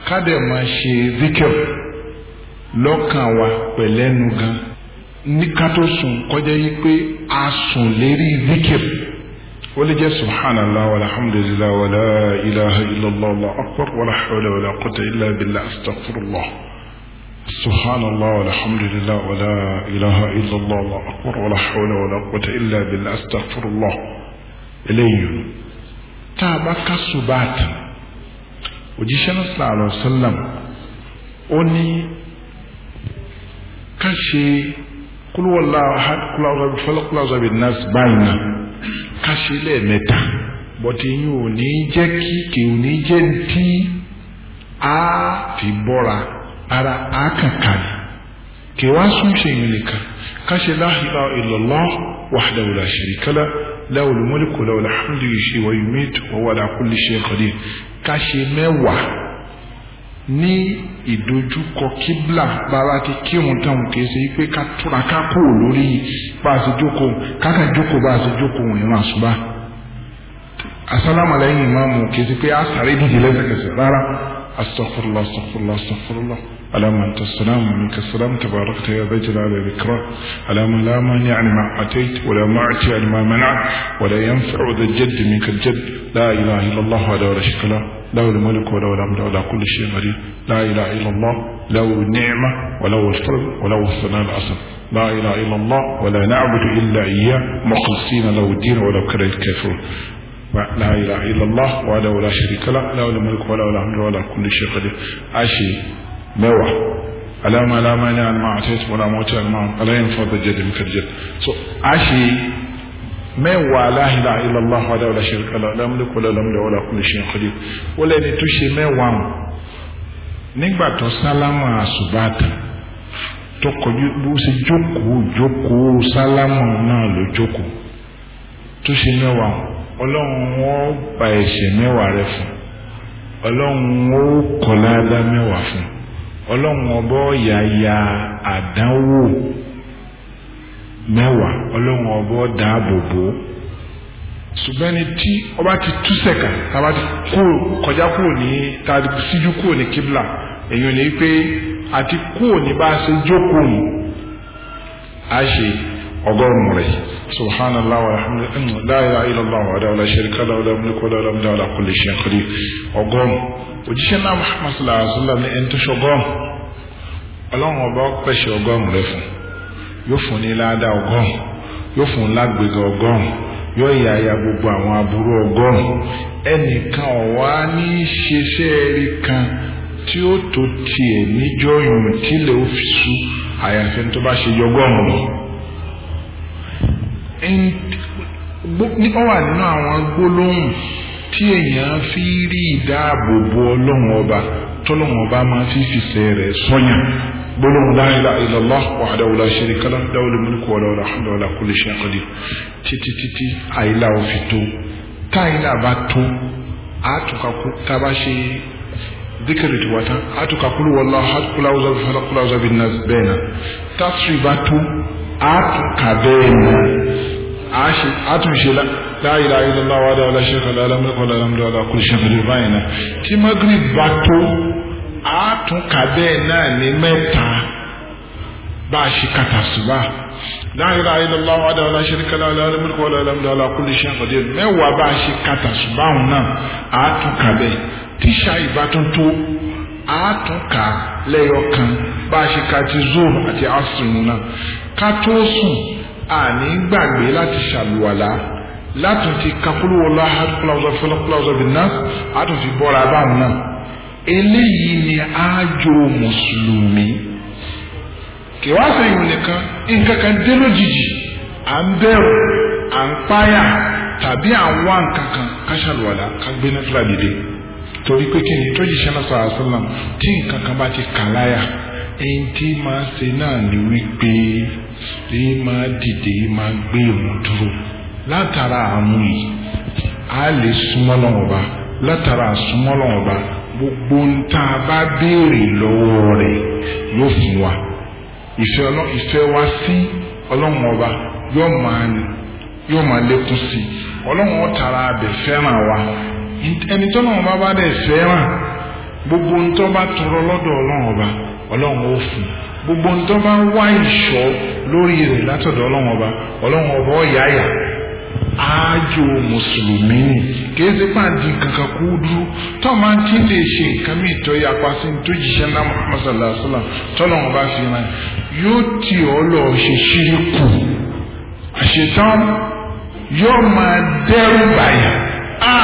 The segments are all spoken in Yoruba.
ká dẹ̀ máa ṣe zikir lọ́kàn wa pẹ̀lẹ́nu gan ní ká tó sùn kọjá yí pé a sùn lérí zikir ó lè jẹ́ subhanallah walhamdulillah wala ilaha illallah allahu akbar wala hawla wala quwwata illa billah astaghfirullah subhanallah walhamdulillah wala ilaha illallah allahu akbar wala hawla wala quwwata illa billah astaghfirullah eléyìí tá a bá ká subaati òjíṣẹ́ náà sallallahu alaihi wasallam ó ní ká ṣe kúlúwọ̀lá kúláwọ́sọ bí fọlọ́kúláwọ́sọ bí nọ́ọ̀sì báyìí náà ká ṣe lẹ́ẹ̀mẹ́ta bọ́tí yín ò ní jẹ́ kí kì ò ní jẹ́ tí a fi bọ́ra ara a kàkà ní kì wá sún ṣe yín nìkan ká ṣe la ilaha illallah wahdahu la sharika lah lahul mulku wa lahul hamdu yuhyi wa yumitu wa huwa ala kulli shay'in qadir ká ṣe mẹ́wàá ní ìdojúkọ kíblà bàbá ti kírun táwọn kìí ṣe pé ká túra ká kú lórí bá a ṣe jókòó káka jókòó bá a ṣe jókòó ìran àṣùbà asálámà lẹ́yìn ìmáàmù kìí ṣe pé a sáré dìde lẹ́sẹ̀kẹsẹ̀ rárá astaghfirullah astaghfirullah astaghfirullah اللهم انت السلام ومنك السلام تباركت يا ذا الجلال والاكرام اللهم لا مانع لما اتيت ولا معطي لما منعت ولا ينفع ذا الجد منك الجد لا اله الا الله وحده لا شريك له له الملك وله الحمد وله كل شيء قدير لا اله الا الله له النعمه وله الفضل وله الثناء الحسن لا اله الا الله ولا نعبد الا اياه مخلصين له الدين ولو كره الكافرون لا اله الا الله وحده لا شريك له له الملك وله الحمد وله كل شيء قدير عشي mẹ́wàá alama alama ní alama àti wala mọ́tí alama aláyìn fọ́dọ̀ jẹ́ dèmí kàjẹ́ so a ṣe mẹ́wàá la ilaha illallah wàdà wàlá ṣe kala lámúlẹ̀ kọ́lá lámúlẹ̀ wàlá kulli shay'in qadir wọ́n lẹ́ni tó ṣe mẹ́wàá wọn nígbà tó sálámà àṣùbàtà tó kọjú bó ṣe jókòó jókòó sálámà náà ló jókòó tó ṣe mẹ́wàá ọlọ́run wọn ba ẹ̀ṣẹ̀ mẹ́wàá rẹ fún ọlọ́run ó kọ́ ládá mẹ́wàá fún ọlọ́run ọbọ̀ yàyà àdánwò mẹ́wàá ọlọ́run ọbọ̀ dáàbòbò ṣùgbọ́n ní tí ọba ti tú sẹ̀kà tàbá ti kúrò kọjá kúrò ní tàbí síjú kúrò ní kíbla èyàn ní pé àti kúrò ní bá a ṣe jókòó ní a ṣe ọgọ́rùn rẹ̀ subhanallah walhamdulillah la ilaha illallah wa la sharika lahu lahu mulku wa lahu alhamdu ala kulli shay'in qadir ọgọ́rùn òjíṣẹ́ náà muhammad sallallahu alaihi wa sallam ní ẹni tó ṣọgọ́rùn ọlọ́run ọba pẹ̀ṣẹ̀ ọgọ́rùn rẹ̀ fún yóò fún ní ládàá ọgọ́rùn yóò fún lágbègbè ọgọ́rùn yóò yà ya gbogbo àwọn aburú ọgọ́rùn ẹnìkan ọ̀wá ní ṣeṣẹ́ rí kan tí ó tó tiẹ̀ níjọ́ yòó tílẹ̀ ó fi sú àyàfi tó bá ṣe yọgọ́rùn lọ. ó wà nínú àwọn gbólóhùn tí èèyàn fi rí ìdáàbòbò ọlọ́run ọba tọ́lọ́run ọba máa fi fìfẹ́ rẹ̀ sọ́yàn gbólóhùn la ilaha illallah wahdahu la sharika lahu lahul mulku wa lahul hamdu wa ala kulli shay'in qadir títí títí àìlà òfin tó táìlà bá tó àtúkàkú tábà ṣe díkìrì tí wàtá àtúkàkúrú wọlá àtúkúlá ọzọ bí fẹlẹ kúlá ọzọ bí nà bẹ́ẹ̀ náà tásírì bá tó àtúkà bẹ́ẹ̀ náà àtúnṣe la ilaha illallah wahdahu la sharika lahu lahul mulku wa lahul hamdu wa ala kulli shay'in qadir báyìí náà tí magrib bá tó àtúnkà bẹ́ẹ̀ náà ní mẹ́ta bá a ṣe kàtà ṣùgbà la ilaha illallah wahdahu la sharika lahu lahul mulku wa lahul hamdu ala kulli shay'in qadir mẹ́wàá bá a ṣe kàtà ṣùgbà òun náà àtúnkà bẹ́ẹ̀ tíṣà ìbátan tó àtúnkà lẹ́yọkan bá a ṣe kàtì zoro àti asùn náà ká tó sùn àní gbàgbé láti ṣàlùwàlá látún ti kakúlù wọlé ahadúkúláwùsọ fọlọkúláwùsọ bìnnà àtún fi bọ́ra báwọn náà eléyìí ni àjò mùsùlùmí kì wá sí ìwé nìkan nǹkan kan dé lójijì à ń bẹ̀rù à ń páyà tàbí à ń wá nǹkan kan káṣàlùwàlà ká gbé náfìlà dìde torí pé kí ni tó jíṣẹ́ náà sọ̀rọ̀ àṣàlám tí nǹkan kan bá ti kà láyà èyí tí máa ṣe náà ni wípé èyí máa dìde èyí máa gbé ìrun dúró látara àwọn yìí a lè súnmọ́ lọ́wọ́ bá látara súnmọ́ lọ́wọ́ bá gbogbo ń tá a bá béèrè lọ́wọ́ rẹ̀ yóò fún wa ìfẹ́ ìfẹ́ wa sí ọlọ́run ọba yóò máa yóò máa lékún sí i ọlọ́run ó tara abẹ fẹ́ràn wa ẹni tó náà bá bá dẹ̀ fẹ́ràn gbogbo ń tọ́ bá tọrọ lọ́dọ̀ ọlọ́run ọba ọlọ́run ó fún gbogbo ń tọ́ bá wá ìṣọ́ lórí rẹ̀ látọ̀dọ̀ ọlọ́run ọba ọlọ́run ọba ọ̀yáyà ájò mùsùlùmí ni kìí ṣe pàdé kankan kú dúró tó máa ti lè ṣe nǹkan mi tó yapa sí tó jíṣẹ́ náà Muhammad sallallahu alaihi wa sallam tọ́lọ̀ wọn bá fi ràn yóò tì ọ́ lọ ṣe ṣírí kù àṣetán yóò máa dẹ́rù bàyà á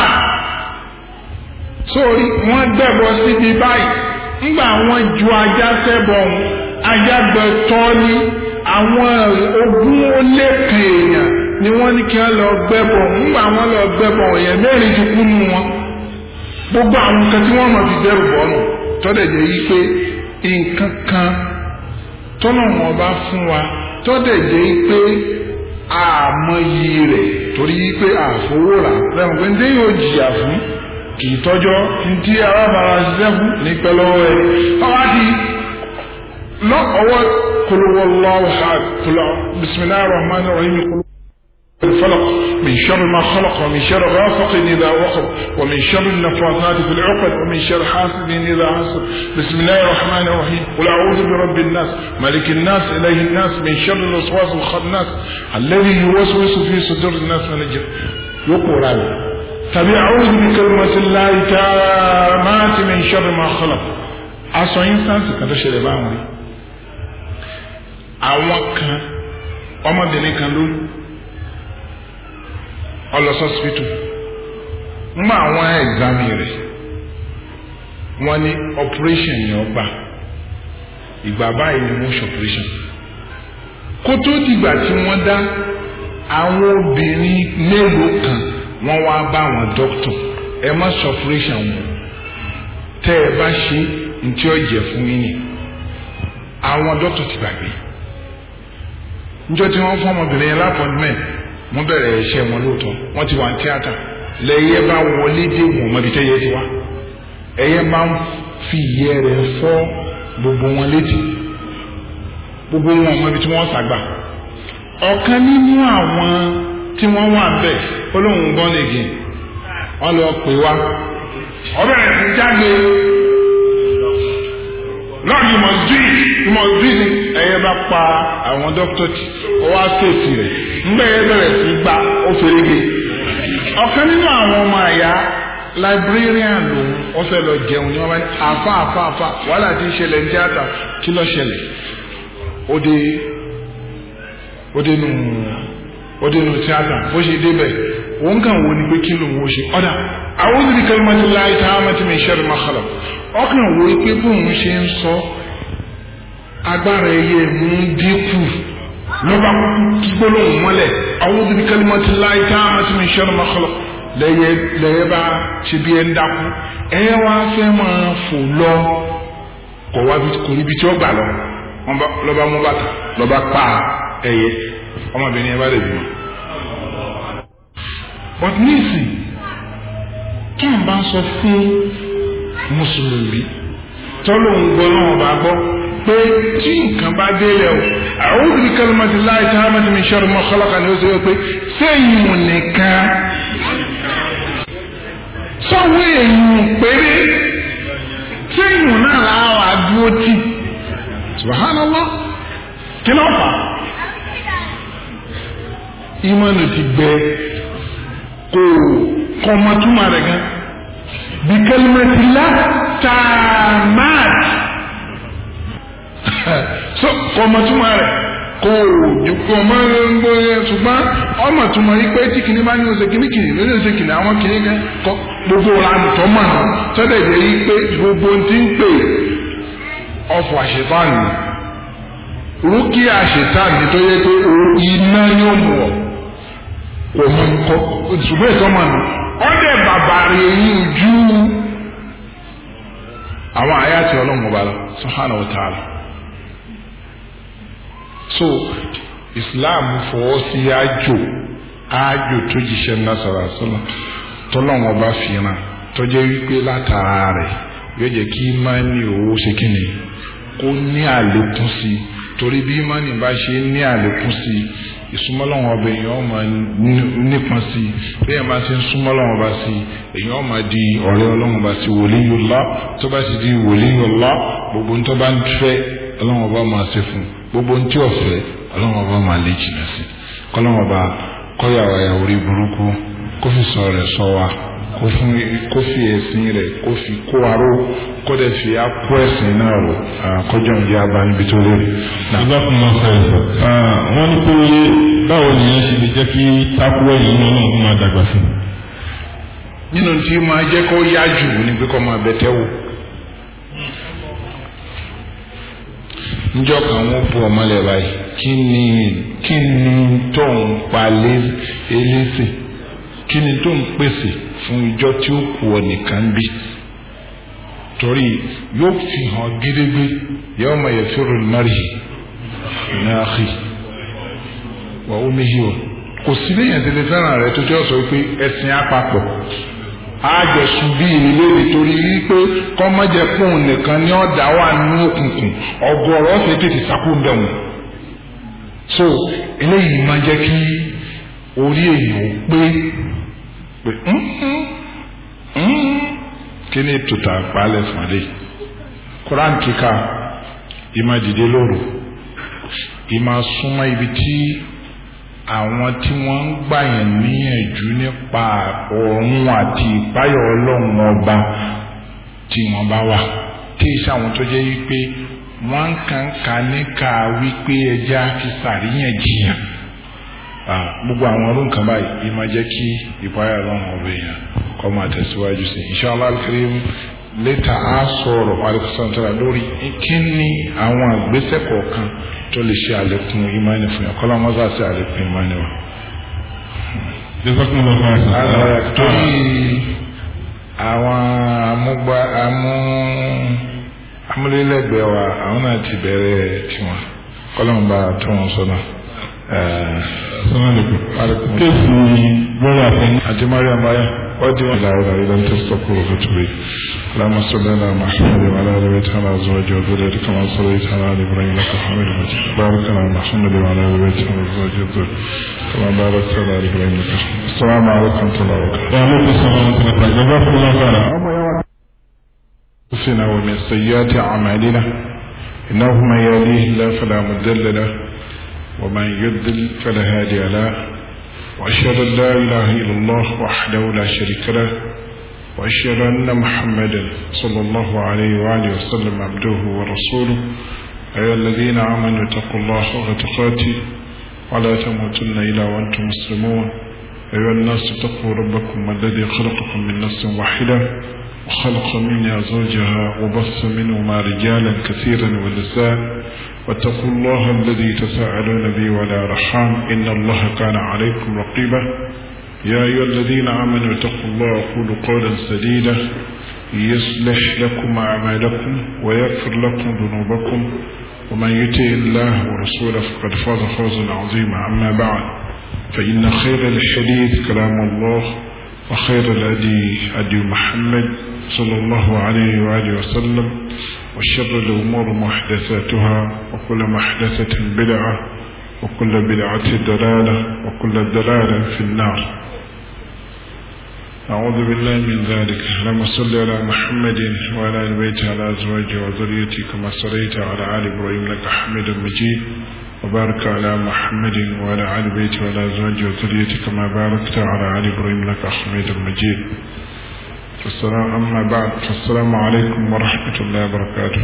sórí wọ́n dẹ́bọ̀ síbi báyìí ńgbà wọ́n ju ajá sẹ́bọ̀ ajá gbẹ tọ́lí àwọn ogún ó lé kan èèyàn ni wọ́n ní kí wọ́n lọ gbẹ́bọ̀ ńgbà wọ́n lọ gbẹ́bọ̀ èèyàn mẹ́rin ti kú nù wọn gbogbo àwọn nǹkan tí wọ́n mọ̀ fi dẹ́rù bọ́ nù tọ́dẹ̀ jẹ́ yí pé nǹkan kan tọ́nà wọn bá fún wa tọ́dẹ̀ jẹ́ yí pé àmọyì rẹ̀ torí yí pé àfowórà lẹ́nu pé ndé yóò jìyà fún kì í tọ́jọ́ ntí arábàrà ṣiṣẹ́ fún ní pẹ́lọ́wọ́ ẹ̀ ọwọ́ ti lọ ọwọ́ kólówó lọ́wọ́ ha kóló bisimilahi rahman rahim kóló. الفلق من شر ما خلق ومن شر غاسق إذا وقب ومن شر النفاثات في العقد ومن شر حاسد إذا حسد بسم الله الرحمن الرحيم قل أعوذ برب الناس ملك الناس إله الناس من شر الوسواس الخناس الذي يوسوس في صدور الناس من الجن يقول هذا tàbí a'udhu bi kalimatillahi tammati min sharri ma khalaq aṣọ instance kan tó ṣẹlẹ̀ báwọn rí àwọn kan ọmọbìnrin kan ló ọlọsọsibítù mọ àwọn ẹ̀gbámi rẹ̀ wọ́n ní operation ni ó gbà ìgbà báyìí ni wọ́n ṣe operation kó tó dìgbà tí wọ́n dá àwọn obìnrin mélòó kan wọ́n wá bá àwọn dókítà ẹ má ṣe operation wọn tẹ́ ẹ bá ṣe ntí ó jẹ fún yín ni àwọn dókítà ti gbàgbé níjọ́ tí wọ́n fún ọmọbìnrin yẹn lápọ̀nmẹ́ wọ́n bẹ̀rẹ̀ iṣẹ́ wọn lóòótọ́ wọ́n ti wà ní tíátà lẹ́yẹ bá wọlé dé wọn mọ́bi tẹ́yẹ ti wá ẹyẹ máa ń fi ìyẹ́ rẹ̀ fọ́ gbogbo wọn létí gbogbo wọn mọ́bi tí wọ́n sàgbà ọ̀kan nínú àwọn tí wọ́n wà bẹ́ẹ̀ olóhùn born again wọ́n lọ pè wá ọbẹ̀ rẹ̀ ti jáde lord you must do it you must do it ẹ̀yẹ bá pa àwọn dókítà tí ó wá ṣèṣì rẹ̀ ńgbẹ́ yẹn bẹ̀rẹ̀ sí gbá ó ferege ọ̀kan nínú àwọn ọmọ àyà librarian lòun ó fẹ́ lọ jẹun ní wọ́n bá ní àfa àfa àfa wàhálà tí ń ṣẹlẹ̀ ní tíátà kí ló ṣẹlẹ̀ ó dé ó dé nù ó dé nù tíátà bó ṣe débẹ̀ òun kàn wo ni pé kí lòun ó ṣe ọ̀dà a'udhu bi kalimatillahi tammati min sharri ma khalaq ọkàn wo pé bóun ṣe ń sọ agbára ẹyẹ mú dínkù lọ́ba kí gbólóhùn mọ́lẹ̀ a'udhu bi kalimatillahi tammati min sharri ma khalaq lẹ́yẹ lẹ́yẹ bá ṣe bí ẹ ń dákú ẹyẹ wá fẹ́ máa fò lọ kọ̀ wá kò níbi tí ó gbà lọ lọ́ba mú bàtà lọ́ba pa ẹyẹ ọmọbìnrin yẹn bá lè bímọ. but nísìn kí n bá sọ fún mùsùlùmí tọ́lọ́hún gbọ́ náà bá gbọ́ pé tí nǹkan bá délẹ̀ o a'udhu bi kalimatillahi tammati min sharri ma khalaqa ni ó sọ pé sẹ́yìn nìkan sọ́wọ́ èèyàn péré sẹ́yìn náà láwà dúró tì subhanallah kí ló fà ìmọ̀nù ti gbẹ kò kọ́mọtúmọ̀ rẹ̀ gan bi kalimatillahi tammati so kọ́mọtúmọ̀ rẹ̀ kò jùkọ́ ọmọ ẹgbẹ́ yẹn ṣùgbọ́n ọmọ túmọ̀ yìí pé tí kìnìún bá ní oṣù kìnìún kìnìún lórí oṣù kìnìún àwọn kìnìún kan kọ gbogbo àtọ̀ mọ̀ náà tọ́lẹ̀ jẹ́ yìí pé gbogbo ti ń pè ọ̀fọ̀ àṣetánì rúkì àṣetánì tó yẹ pé iná yóò mú ọ kò mú kọ ṣùgbọ́n ìtọ́mọ̀ nù ọ̀dẹ̀ bàbá rẹ̀ yìí ju àwọn àyà tí ọlọ́run ọba lọ subhanahu wa ta'ala so islam fọwọ́ sí àjò àjò tó jíṣẹ́ nasara sọ́nà tọ́lọ́wọ́n bá fìràn tọ́jẹ́ wípé látara rẹ̀ yóò jẹ́ kí imáni owó ṣe kíni kó ní àlékún sí i torí bí imáni bá ṣe ní àlékún sí i ìsúnmọ́lọ́wọ́n ọba èèyàn ọmọ nípọn sí i bí èèyàn bá ti ń súnmọ́lọ́wọ́n ọba sí i èèyàn ọmọ di ọ̀rẹ́ ọlọ́wọ́n ọba sí waliyullah tó bá ti di waliyullah gbogbo ń tó bá ń fẹ́ ọlọ́wọ́n ọba máa ṣe fún gbogbo ń tí ò fẹ́ ọlọ́wọ́n ọba máa lè jìnnà sí kọ́lọ́wọ́n ọba kọ́yàwó àyàwó rí burúkú kó fi sọ rẹ̀ sọ wa kó fi ẹ̀sìn rẹ̀ kó fi kó aró kó dẹ̀ fi akó ẹ̀sìn náà rò kọjọ́ ń jẹ́ abá níbi tó lérè. ìgbà fún wọn sọ ẹ̀ wọ́n ní pé báwo ni ẹ ṣe lè jẹ́ kí tákúwẹ̀ yìí náà náà máa dàgbà sí. nínú tí máa jẹ́ kó yá jù ní pé kó máa bẹ̀tẹ̀ wò. njọ́ kan wọ́n bu ọmọlẹ̀ báyìí kí ni kí ni tó ń pa elése kí ni tó ń pèsè fún ìjọ tí ó kù ọ nìkan bí torí yóò fi hàn gédégbé yóò máa yẹ fẹ́rù mari náà xì wà ó méjì wọ kò sí léyìn tẹ́lẹ̀ fẹ́ràn rẹ tó tẹ́ ọ sọ pé ẹ̀sìn àpapọ̀ àjọsùn bíi ìlérí torí wípé kọ́mọ́jẹ̀kùn nìkan ní ọ̀dà wà nínú òkùnkùn ọgọ́rọ̀ ọ̀sẹ̀ tètè sákúndẹ̀ wọn. so eléyìí máa jẹ́ kí orí èèyàn pé pé kí ni tòtà àpálẹ̀ fúnadé koran kíkà ìmá dìde lóru ìmá súnmọ́ ibi tí àwọn tí wọ́n ń gbàyàn níyànjú nípa ọ̀run àti ìpáyọ̀ ọlọ́run ọba tí wọ́n bá wà tí iṣẹ́ àwọn tó jẹ́ wípé wọ́n ń kàn ká níka wípé ẹja fi sàríyànjiyàn gbogbo àwọn ọdún kan báyìí yìí máa jẹ́ kí ìpáyọ̀ ọlọ́run ọba èèyàn kọ́ máa tẹ̀síwájú sí inshallah al-karim lẹ́tà á sọ̀rọ̀ alẹ́kùsọ̀ntàrà lórí kí ni àwọn àgbésẹ̀ kọ̀ọ̀kan tó lè ṣe àlékún ìmánì fún yàn kọ́lá mọ́sá sí àlékún ìmánì wa. torí àwọn amúgbá amú amúlélẹ́gbẹ̀ẹ́ wa àwọn náà ti bẹ̀rẹ̀ tiwọn kọ́lá mọ́ bá tó wọn sọ́nà. kéèsì lórí àfẹnú. àti mariam báyà. ودي لا إله إلا أنت استغفرك وأتوب إليك اللهم صل على محمد وعلى آل بيته وعلى أزواجه وذريته كما صليت على آل إبراهيم إنك حميد مجيد بارك على محمد وعلى آل بيته وعلى أزواجه وذريته كما باركت على آل إبراهيم إنك حميد السلام عليكم ورحمة الله وبركاته وعليكم السلام ورحمة الله وبركاته جزاكم الله خيرا أنفسنا ومن سيئات أعمالنا إنه من يهديه الله فلا مضل له ومن يضلل فلا هادي له وأشهد أن لا إله إلا الله وحده لا شريك له وأشهد أن محمدا صلى الله عليه وآله وسلم عبده ورسوله أيها الذين آمنوا اتقوا الله حق تقاته ولا تموتن إلا وأنتم مسلمون أيها الناس اتقوا ربكم الذي خلقكم من نفس واحدة وخلق منها زوجها وبث منهما رجالا كثيرا ونساء واتقوا الله الذي تساءلون به ولا رحام إن الله كان عليكم رقيبا يا أيها الذين آمنوا اتقوا الله وقولوا قولا سديدا يصلح لكم أعمالكم ويغفر لكم ذنوبكم ومن يطع الله ورسوله فقد فاز فوزا عظيما أما بعد فإن خير الحديث كلام الله وخير الهدي هدي محمد صلى الله عليه وآله وسلم وشر الأمور محدثاتها وكل محدثة بدعة وكل بدعة دلالة وكل دلالة في النار أعوذ بالله من ذلك اللهم صل على محمد وعلى آل بيته على أزواجه وذريته كما صليت على آل إبراهيم إنك حميد مجيد وبارك على محمد وعلى آل بيته وعلى أزواجه وذريته كما باركت على آل إبراهيم إنك حميد مجيد السلام أما بعد فالسلام عليكم ورحمة الله وبركاته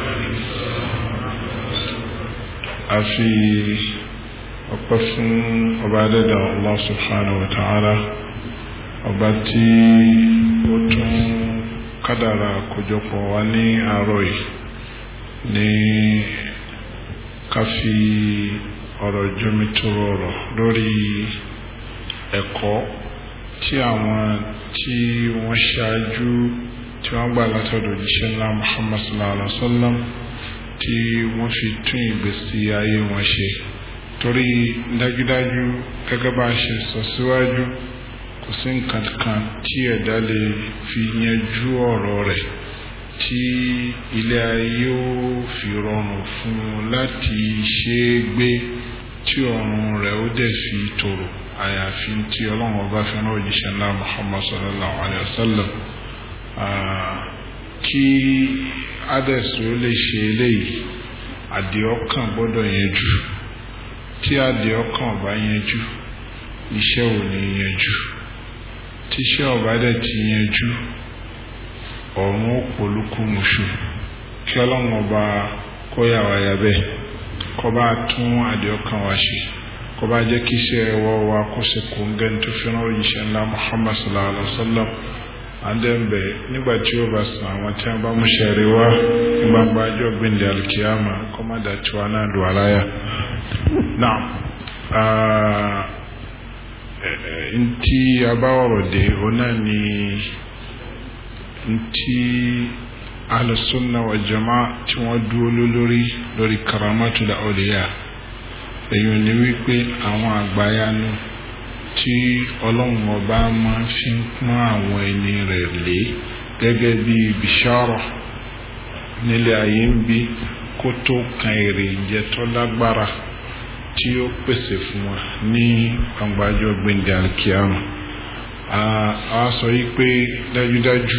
أفي أقسم وبعد الله سبحانه وتعالى ọba tí ó tún kádàrà àkójọpọ̀ wa ní àárọ̀ yìí ní ká fi ọ̀rọ̀ jomitoro ọ̀rọ̀ lórí ẹ̀kọ́ tí àwọn tí wọ́n ṣáájú tí wọ́n gbà látọ̀dọ̀ jíṣẹ́ ńlá Muhammad sallallahu alaihi wa sallam tí wọ́n fi tún ìgbésí ayé wọn ṣe torí dájúdájú gẹ́gẹ́ bá a ṣe sọ síwájú kò sí nǹkan kan tí ẹ̀dá lè fi yanjú ọ̀rọ̀ rẹ̀ tí ilé ayé ó fi rọrùn fún un láti ṣe é gbé tí ọrùn rẹ̀ ó dẹ̀ fi tòrò àyàfi tí ọlọ́run ọba fẹ́ràn òjíṣẹ́ ńlá muhammad sallallahu alayhi wa sallam kí adẹ́sì ó lè ṣe eléyìí àdìọ́kàn gbọ́dọ̀ yanjú tí àdìọ́kàn ọba yanjú iṣẹ́ ò ní yanjú tíṣẹ́ ọba dẹ̀ ti yanjú ọ̀run ó polúkú muṣu kí ọlọ́run ọba kóyà wáyà bẹ́ẹ̀ kó bá tún àdìọ́kàn wá ṣe kó bá jẹ́ kí iṣẹ́ ẹ̀wọ́ wa kó sì kó ń gẹ́ni tó fi rán òyìnṣẹ́ ńlá muhammad sallallahu alayhi wa sallam àdẹ́ǹbẹ̀ nígbà tí ó bá sàn àwọn tí wọ́n bá mú ṣẹ̀rí wá gbangba ajọ́ gbẹ̀ndẹ̀ alikiyama kó má dà tí wọn náà dùn aláyà. náà ntí abáwọ̀rọ̀ dé òun náà ni ntí alùsùnà wà jama tí wọ́n dúró lórí lórí karamatul awliya èyí ni wípé àwọn àgbáyanu tí ọlọ́run ọba máa fi ń pọ́n àwọn ẹni rẹ̀ lé gẹ́gẹ́ bí bishara nílé ayé ń bí kó tó kan èrè ìjẹ tó lágbára tí ó pèsè fún wa ní gbangbajọ gbẹ̀ndẹ̀ alkiyama a sọ yìí pé dájúdájú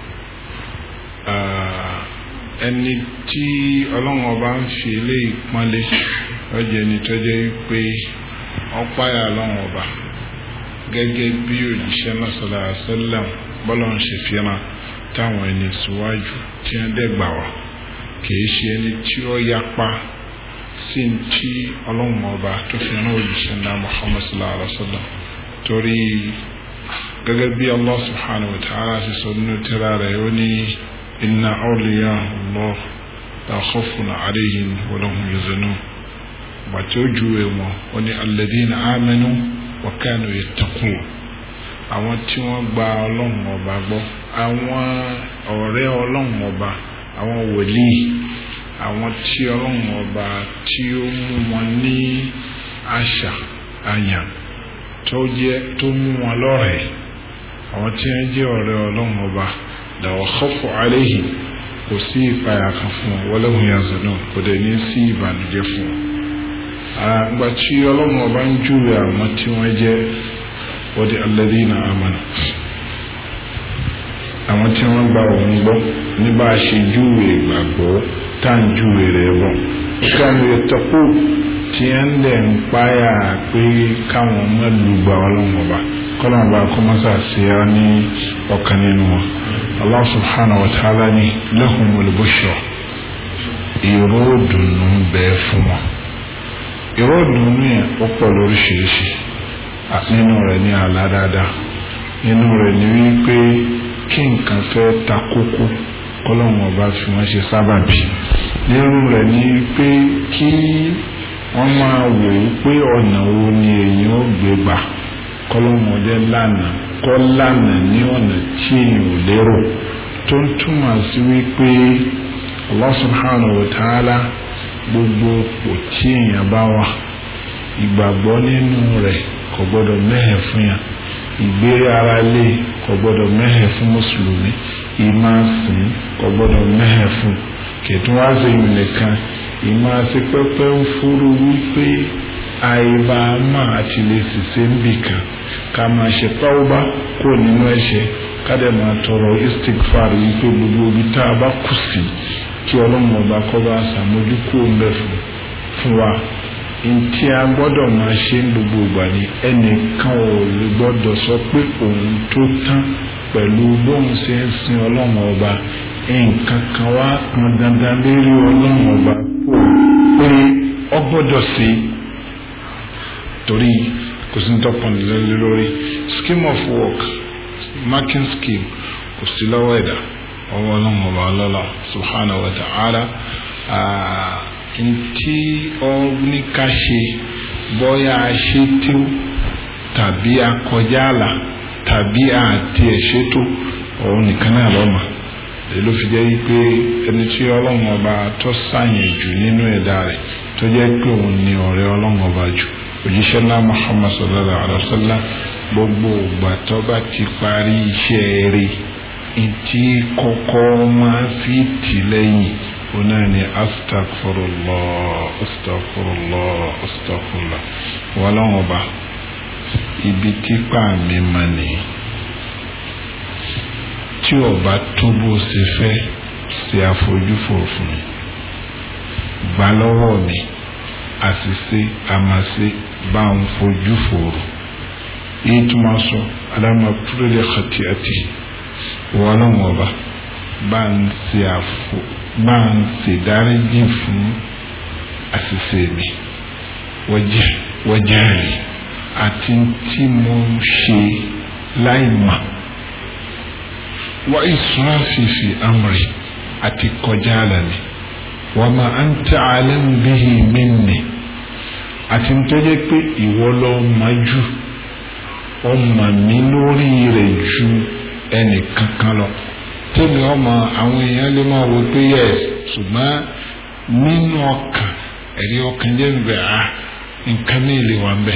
ẹni tí ọlọ́run ọba ń fi eléyìí pọ́nlé lọ́jọ́ ẹni tó jẹ́ pé ọ̀páyà ọlọ́run ọba gẹ́gẹ́ bí òjíṣẹ́ náà sọ̀rọ̀ àṣẹlẹ̀m bọ́lá ń ṣe fìràn táwọn ẹni síwájú tí wọ́n dẹ́gbà wá kìí ṣe ẹni tí ó yapa sí ti ọlọ́run ọba tó fi rán òjíṣẹ́ náà Muhammad sallallahu alaihi wa sallam torí gẹ́gẹ́ bí Allah subhanahu wa ta'ala ṣe sọ nínú tírà rẹ̀ ó ní inna awliya Allah la khawfun alayhim wa lahum yahzanun bàtí ó juwe wọn ó ní alladhina amanu wa kanu yattaqun àwọn tí wọ́n gba ọlọ́run ọba gbọ́ àwọn ọ̀rẹ́ ọlọ́run ọba àwọn wòlíì àwọn tí ọlọ́run ọba tí ó mú wọn ní àṣà àyàn tó jẹ́ tó mú wọn lọ́rẹ̀ẹ́ àwọn tí wọ́n jẹ́ ọ̀rẹ́ ọlọ́run ọba làwọn khawfu alayhim kò sí ìpayà kan fún wọn wala hum yahzanun kò dẹ̀ ní sí ìbànújẹ́ fún wọn àgbà tí ọlọ́run ọba ń júwe àwọn tí wọ́n jẹ́ wọ́n di alladhina amanu àwọn tí wọ́n gba òun gbọ́ ní bá a ṣe júwe ìgbàgbọ́ tá à ń júwe rẹ̀ bọ̀ kánú yattaqu tí ẹ̀ ń dẹ̀ ń páyà pé káwọn ọmọ lùgbà ọlọ́run ọba kọ́lọ́run ọba kọ́mọ́sà sí ọ ní ọ̀kan nínú wọn Allah subhanahu wa ta'ala ni lahumul bushra ìró dùnú bẹ́ẹ̀ fún wọn ìró ìdùnnú yẹn ó pọ̀ lóríṣiríṣi nínú rẹ̀ ní àlá dáadáa nínú rẹ̀ ní wípé kí nǹkan fẹ́ ta kókó kọ́lọ́hún ọba fi wọ́n ṣe sábàbí nínú rẹ̀ ní wípé kí wọ́n máa wò ó pé ọ̀nà wo ni èèyàn ó gbé gbà kọ́lọ́hún ọdẹ lánàá kọ́ lánàá ní ọ̀nà tí èèyàn ò lérò tó ń túmọ̀ sí wípé Allah subhanahu wa ta'ala gbogbo òpò tí èèyàn bá wà ìgbàgbọ́ nínú rẹ̀ kò gbọ́dọ̀ mẹ́hẹ̀ fún yàn ìgbé ara lé kò gbọ́dọ̀ mẹ́hẹ̀ fún mùsùlùmí ìmáàsìn kò gbọ́dọ̀ mẹ́hẹ̀ fún kẹtùn wá sí ìlú nìkan ìmáàsí pẹ́pẹ́ ń fúru wípé àìbá máa ti lè ṣiṣẹ́ níbì kan ká máa ṣe tọ́wọ́bá kó nínú ẹ̀ṣẹ̀ ká dẹ̀ máa tọrọ istikfar wípé gbogbo ibi tá a bá kù sí kí ọlọ́run ọba kọ́ bá ṣàmójúkú ọ̀nbẹ fún wa ntí a gbọ́dọ̀ máa ṣe ń gbogbo ìgbà ni ẹnìkan ò lè gbọ́dọ̀ sọ pé òun tó tán pẹ̀lú bóun ṣe ń sin ọlọ́run ọba nǹkan kan wá pọn dandan lérí ọlọ́run ọba pé ọ gbọ́dọ̀ sí torí kò sí ní tọ́pọ̀n lórí scheme of work marking scheme kò sí lọ́wọ́ ẹ̀dá ọwọ́ ọlọ́run ọba ọlọ́lá subhanahu wa ta'ala ntí ọ́níká ṣe bọ́yá ṣe tí ó tàbí akọjá àlà tàbí àti ẹ̀ṣètò òun nìkan náà lọ́mọ èyí ló fi jẹ́ wípé ẹni tí ọlọ́run ọba tó sàyìn jù nínú ẹ̀dá rẹ̀ tó jẹ́ pé òun ni ọ̀rẹ́ ọlọ́run ọba jù òjíṣẹ́ náà Muhammad sallallahu alaihi wa sallam gbogbo ìgbà tó bá ti parí iṣẹ́ rẹ̀ ntí kọ́kọ́ máa fi tì lẹ́yìn ọ̀nà ni astagfirullah astagfirullah astagfirullah wọ́n lọ́wọ́ bá ibi tí pàmì mà ní tí ọba tó bó ṣe fẹ́ ṣe àfojúfò fún mi gbà lọ́wọ́ mi àṣìṣe àmàṣe bá ń fojú fòrò èyí tó máa sọ aláma púrẹ́lẹ̀ xati àti wọ́n lọ́wọ́ ọba bá ń ṣe àfo bá ń ṣe dáríjì fún àṣìṣe mi wọ́jà rí àti tí mo ṣe láì mà wá ìṣúra fífi amri àti kọjá àlàmì wọ́n máa ń tẹ àlẹ́ ń bíhi mí nì àti tó jẹ́ pé ìwọ lọ máa jù ọmọ mi lórí rẹ̀ ju ẹnì kankan lọ tẹ́mi ọmọ àwọn èèyàn lè máa wò pé yẹ ṣùgbọ́n nínú ọkàn ẹ̀rí ọkàn jẹ́ níbẹ̀ á nǹkan ní ilé wa ń bẹ̀.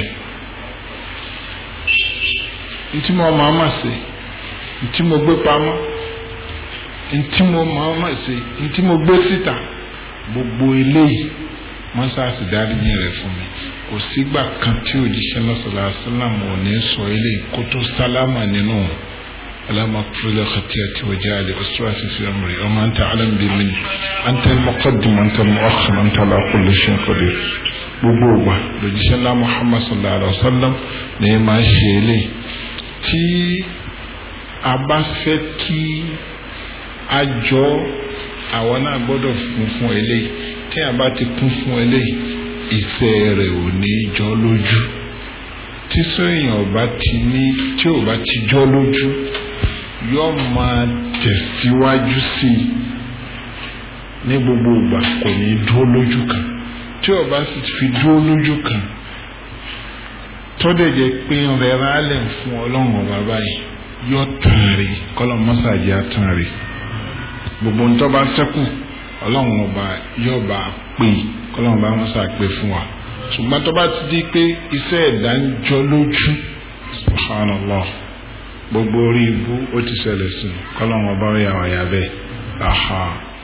ntí mo máa ma ṣe ntí mo gbé pamọ́ ntí mo máa ma ṣe ntí mo gbé síta gbogbo eléyìí mọ́sáàsì dáríjì rẹ̀ fún mi kò sígbà kan tí òjíṣẹ́ lọ́sọ̀lá sálàmù ò ní sọ eléyìí kó tó sálámà nínú alama kúrẹ́lẹ̀ xatiyati wajali ọ̀sùwàsí fi amri ọmọ anta alam bi min anta mọ́kàdùm anta mọ́ọ̀kàn anta ala kulli shay qadir gbogbo wa lójíṣẹ́ ńlá muhammad sallallahu alayhi wa sallam ní máa ṣe eléyìí tí a bá fẹ́ kí a jọ àwọn náà gbọ́dọ̀ fún fún eléyìí tí a bá ti kún fún eléyìí ìfẹ́ rẹ̀ ò ní jọ lójú tí sóyìn ọba ti ní tí ò bá ti jọ lójú yóò máa tẹ̀síwájú sí i ní gbogbo ìgbà kò ní dúró lójú kan tí ọba sì fi dúró lójú kan tọ́dẹ̀ jẹ́ pé rẹ̀ rálẹ̀ fún ọlọ́run ọba báyìí yóò tàn rí kọ́lọ́ mọ́sàájì àtàn rí gbogbo ntọ́ bá sẹ́kù ọlọ́run ọba yóò bá pè kọ́lọ́run bá wọn sàpè fún wa ṣùgbọ́n tó bá ti di pé iṣẹ́ ẹ̀dá ń jọ lójú subhanallah gbogbo orí ibú ó ti ṣẹlẹ̀ sí kọ́lọ́run ọba ó yà wá yà bẹ́ẹ̀ aha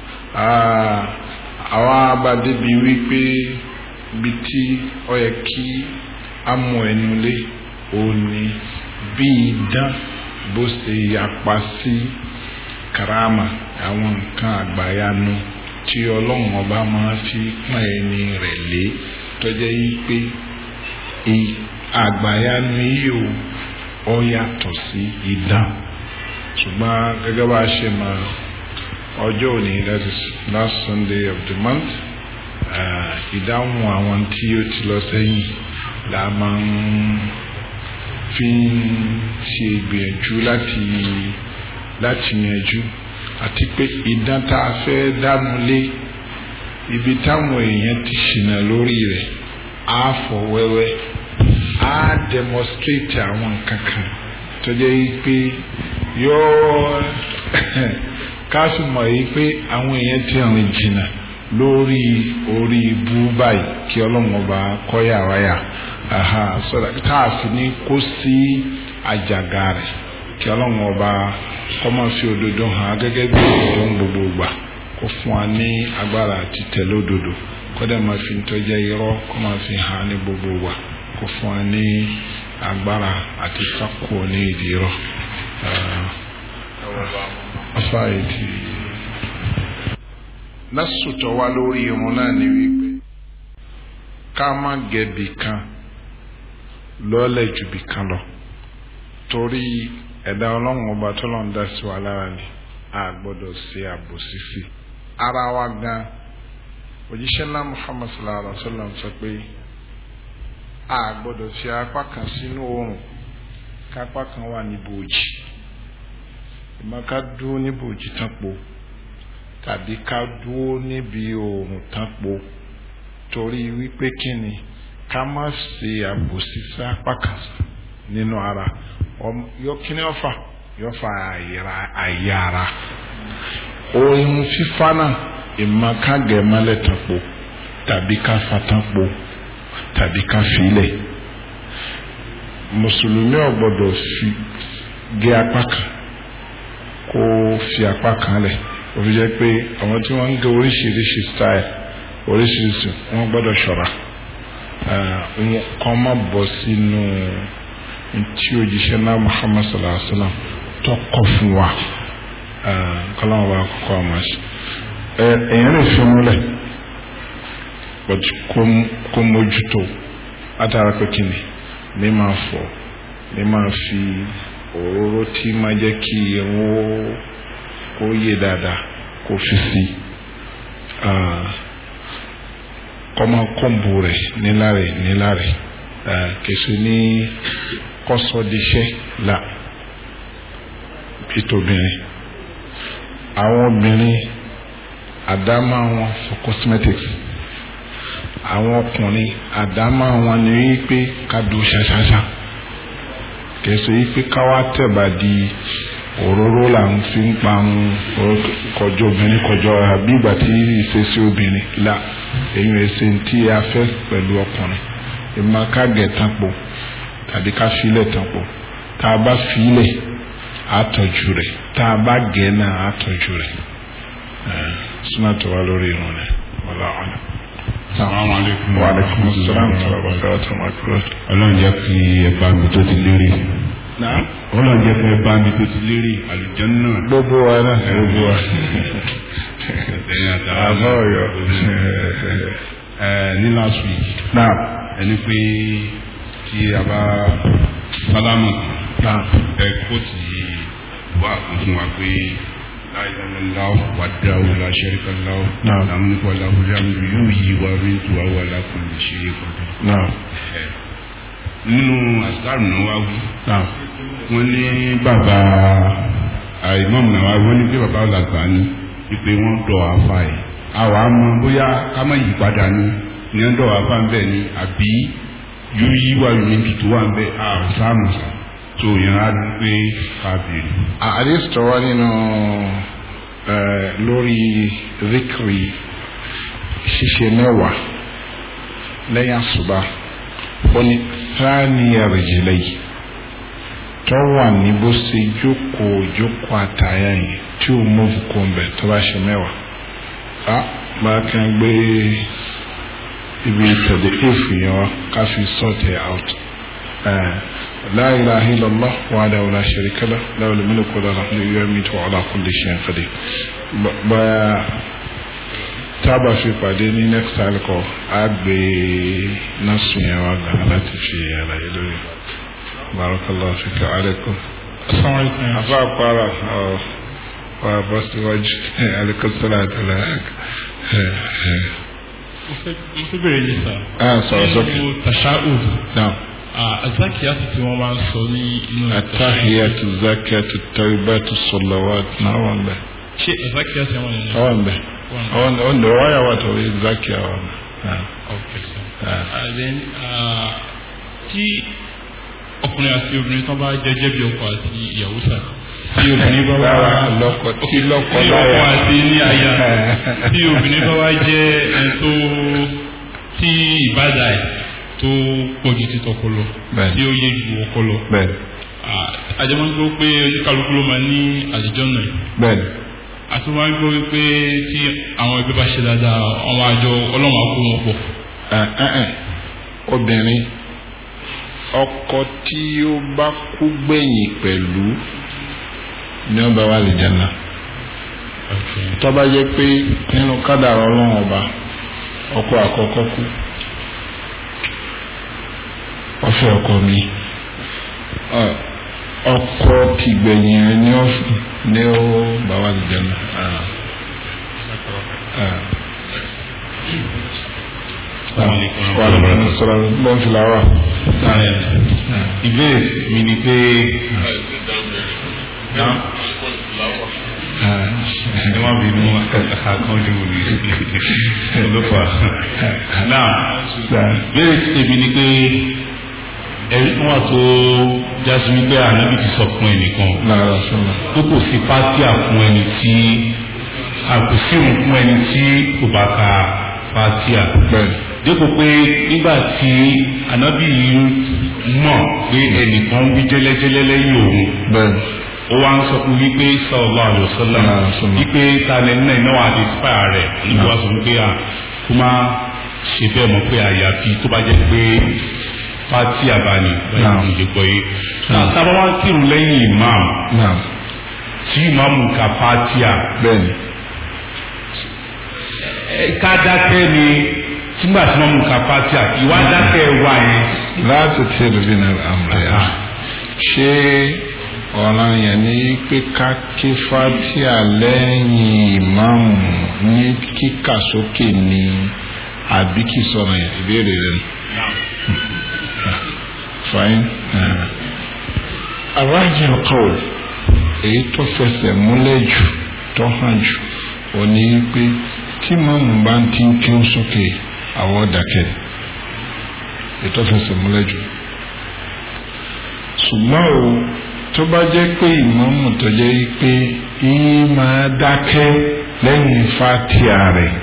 àwa abadébi wípé ibi tí ó yẹ kí a mú ẹnu lé òní bí idán bó ṣe yapa sí karama àwọn nǹkan àgbàyanu tí ọlọ́run ọba máa fi pọ́n ẹni rẹ̀ lé tọ́jẹ́ yí pé àgbàyanu yìí o ọ yàtọ̀ sí idán ṣùgbọ́n gẹ́gẹ́ bá a ṣe máa ọjọ́ òní that is last Sunday of the month ìdáhùn àwọn tí ó ti lọ sẹ́yìn la máa ń fi ṣe ìgbìyànjú láti láti yanjú àti pé idán tá a fẹ́ dánu lé ibi táwọn èèyàn ti ṣìnà lórí rẹ̀ á fọ̀ wẹ́wẹ́ á demonstrate àwọn nǹkan kan tó jẹ́ yí pé yóò káàsì mọ̀ yí pé àwọn èèyàn ti rìn jìnnà lórí orí ibú báyìí kí ọlọ́run ọba kọ́yà wáyà sọ́dọ̀ tá a fi ní kó sí àjàgà rẹ̀ kí ọlọ́run ọba kọ́ máa fi òdodo hàn gẹ́gẹ́ bí òdodo ń gbogbo gbà kó fún wa ní agbára àti tẹ̀lé òdodo kó dẹ̀ máa fi tọ́jà irọ́ kó máa fi hàn ní gbogbo gbà kó fún wa ní agbára àti sákò ní ìdí irọ́. afáàyètì lásùtọ̀ wa lórí irun náà ni wípé ká má gẹ̀bì kan lọ́lẹ̀ jù bì kan lọ torí ẹ̀dá ọlọ́run ọba tó lọ́n dá sí wa lára ni a gbọ́dọ̀ ṣe àbòsí sí ara wa gan òjíṣẹ́ ńlá Muhammad sallallahu alaihi wa sallam sọ pé a gbọ́dọ̀ fi apá kan sínú oòrùn kápá kan wà ní bòjì ìmọ̀ ká dúró ní bòjì tán po tàbí ká dúró níbi oòrùn tán po torí wípé kí ni ká má ṣe àbòsí sí apá kan nínú ara yọ kí ni ọfà yọ fa àyà ara ohun fífa náà ìmọ̀ ká gẹ̀ mọ́lẹ̀ tán po tàbí ká fa tán po tàbí ká filẹ̀ mùsùlùmí ò gbọ́dọ̀ fi gé apá kan kó fi apá kan lẹ̀ òfin jẹ́ pé àwọn tí wọ́n ń gé oríṣiríṣi style oríṣiríṣi wọ́n gbọ́dọ̀ ṣọ́ra kọ́ má bọ́ sínú tí òjíṣẹ́ náà Muhammad sallallahu alaihi wa sallam tó kọ́ fún wa kọ́láwọn bá kọ́kọ́ àmọ́ ṣe èèyàn lè fi múlẹ̀ but kó mójútó látara pé kí ni ní máa fọ̀ ní máa fi òróró tí máa jẹ́ kí irun kó yé dáadáa kó fi sí kọ́mọ kọ́ǹbù rẹ̀ níláre níláre kèsì ní kọ́sọ́díṣẹ́ là pítobìnrin àwọn obìnrin àdámà wọn for cosmetics àwọn ọkùnrin àdámà wọn ni wípé ká do ṣaṣaṣa kèsì wípé káwá tẹ̀bà di òróró là ń fi ń parun kọjọ obìnrin kọjọ àbí ìgbà tí ìṣesí obìnrin là èyí ẹsẹ tí a fẹ́ pẹ̀lú ọkùnrin ìmọ̀ ká gẹ̀ tán po tàbí ká filẹ̀ tán po tá a bá filẹ̀ á tọ́jú rẹ̀ tá a bá gẹ̀ náà á tọ́jú rẹ̀ súnmọ́ tó wá lórí irun rẹ̀ wọlé ọ̀nà. Assalamu alaikum. Wa alaikum assalam wa rahmatullahi wa barakatuh. Ọlọ́run jẹ́ kí ẹ bá mi tó ti lérè. Náà Ọlọ́run jẹ́ kí ẹ bá mi tó ti lérè àlùjánnà. gbogbo wa náà gbogbo wa. Ẹ̀yin àtàwọn Àbọ̀ ọ̀yọ́. Ẹ ní last week Náà ẹni pé tí a bá sálámù náà ẹ kó ti wá kan fún wa pé láìláìláwò wà dáwò láṣẹ́ríkàláwò Naam. lámúnikọ́ aláwòrán yóò yí wa rí tu àwọn alákùnrin ṣe é kọjú. náà nínú àsìkárù náà wá wí náà wọ́n ní bàbá àìmọ́mù náà wá wọ́n ní pé bàbá ọ̀làgbà ni wípé wọ́n dọ̀ àfa ẹ̀ àwọn àmọ́ bóyá ká má yí padà ni ní wọ́n dọ̀ àfa ń bẹ̀ ni àbí yóò yí wà níbi tó wà ń bẹ̀ àṣàmù tó yẹn á rí pé kábìrì. àdéhùn tó wá nínú ẹ, lórí zikiri ṣíṣe mẹ́wàá lẹ́yìn àṣùbà ó ní sáàníyà rìjìlẹ̀ yìí tó wà ní bó ṣe jókòó jókòó àtàyà yìí tí ó mú kó ń bẹ̀ tó bá ṣe mẹ́wàá á bá kàn gbé ibi tẹ̀lé èèfù yẹn wá ká fi sort it out. آه. لا إله إلا الله وحده لا شريك له له الملك وله الحمد يميت وعلى كل شيء قدير ب tábà fi pàdé ní next alcohol á gbé násù yẹn wá gan láti fi àlàyé lórí barakallahu fika alaikum asalaamualeykum. afa para ọ wà bọ́ síwájú alaikum salatu alaikum. mo fẹ́ mo fẹ́ bẹ̀rẹ̀ yìí sá. ah sọ̀rọ̀ sókè nínú tashahud náà azakiyatu tí wọ́n máa ń sọ ní inú atahiyatu zakiyatu tawibatu salawatu náà wà ń bẹ̀. ṣé azakiyatu yẹn wà nínú. àwọn bẹ àwọn àwọn ndo wáyà wà tó yẹ zaki àwọn ok sir. Ah. and then ah, tí ọkùnrin àti obìnrin tó bá jẹjẹ bí ọkọ àti ìyàwó sá tí obìnrin bá wá Rárá, lọ́kọ- tí lọ́kọ tí láya. ọkọ àti ní aya tí obìnrin bá wá jẹ ẹni tó tí ìbádà ẹ tó pọ̀jù ti tọkọ lọ Bẹ́ẹ̀ni. tí ó yé ju ọkọ lọ bẹ́ẹ̀ni àjẹmọ́ gbọ́ pé oníkàlùkù ló máa ní àlejò náà bẹ́ẹ̀ni àti wọ́n á gbọ́ wípé tí àwọn ẹgbẹ́ bá ṣe dáadáa àwọn àjọ ọlọ́run á kó wọn pọ̀ Ẹ, ẹ, ẹ. obìnrin ọkọ tí ó bá kú gbẹ̀yìn pẹ̀lú ní ọba wa lè jẹ́nà tó bá jẹ́ pé nínú kádàrá ọlọ́run ọba ọkọ àkọ́kọ́ kú ọfẹ ọkọ mi Ọ, ọkọ tìgbẹ̀yìn rẹ̀ ní ọ̀fìn ní ó bá wa lè jẹ́nà. Ah. Ah. Wàlúùmọ̀ sọ̀rọ̀ lọ́n fi làwà. ìbéèrè mi ni pé ẹ má bínú àkànjú olófà náà béèrè tèmi ni pé ẹ̀rí kan wà tó jásí wípé ànábì ti sọ fún ẹnìkan Lára sọ̀rọ̀. pé kò sí pátíà fún ẹni tí àkùsírùn fún ẹni tí kò bá ka pátíà Bẹ́ẹ̀ni. dípò pé nígbà tí ànábì mọ̀ pé ẹnìkan wí jẹ́lẹ́jẹ́lẹ́ lẹ́yìn òun Bẹ́ẹ̀ni. ó wá ń sọ fún wípé sallallahu alaihi wasallam Sallallahu alaihi wasallam. wípé talẹ̀ náà iná wà ní spá rẹ̀ níbi wá sọ wípé à kó má ṣe bẹ́ẹ̀ mọ̀ pé àyàfi tó bá jẹ́ pé pátí àbáni báyìí Naam. kò lè gbọ́ yé. náà sábà wá ń kírun lẹ́yìn imam naam tí imam ka pátíà bẹ́ẹ̀ni ẹ, ká dákẹ́ ni nígbà tí imam ka pátíà ìwà dákẹ́ wà yẹn. láti tẹ̀lé bí náà àmúlẹ̀ yá ṣé ọ̀ràn yẹn ní pé ká ké fatia lẹ́yìn ìmáàmù ní kíkà sókè ní àbí kì í sọ̀rọ̀ yẹn ìbéèrè rẹ̀ nù. fine. aráàjì kọ́ọ̀lù èyí tó fẹsẹ̀ múlẹ̀ jù tó hàn jù ò ní pé tí màmú bá ń tí ń kí ó sókè àwọn dàkẹ́ ètò fẹsẹ̀ múlẹ̀ jù ṣùgbọ́n o tó bá jẹ́ pé ìmáàmù tó jẹ́ pé yìí máa dákẹ́ lẹ́yìn fatia rẹ̀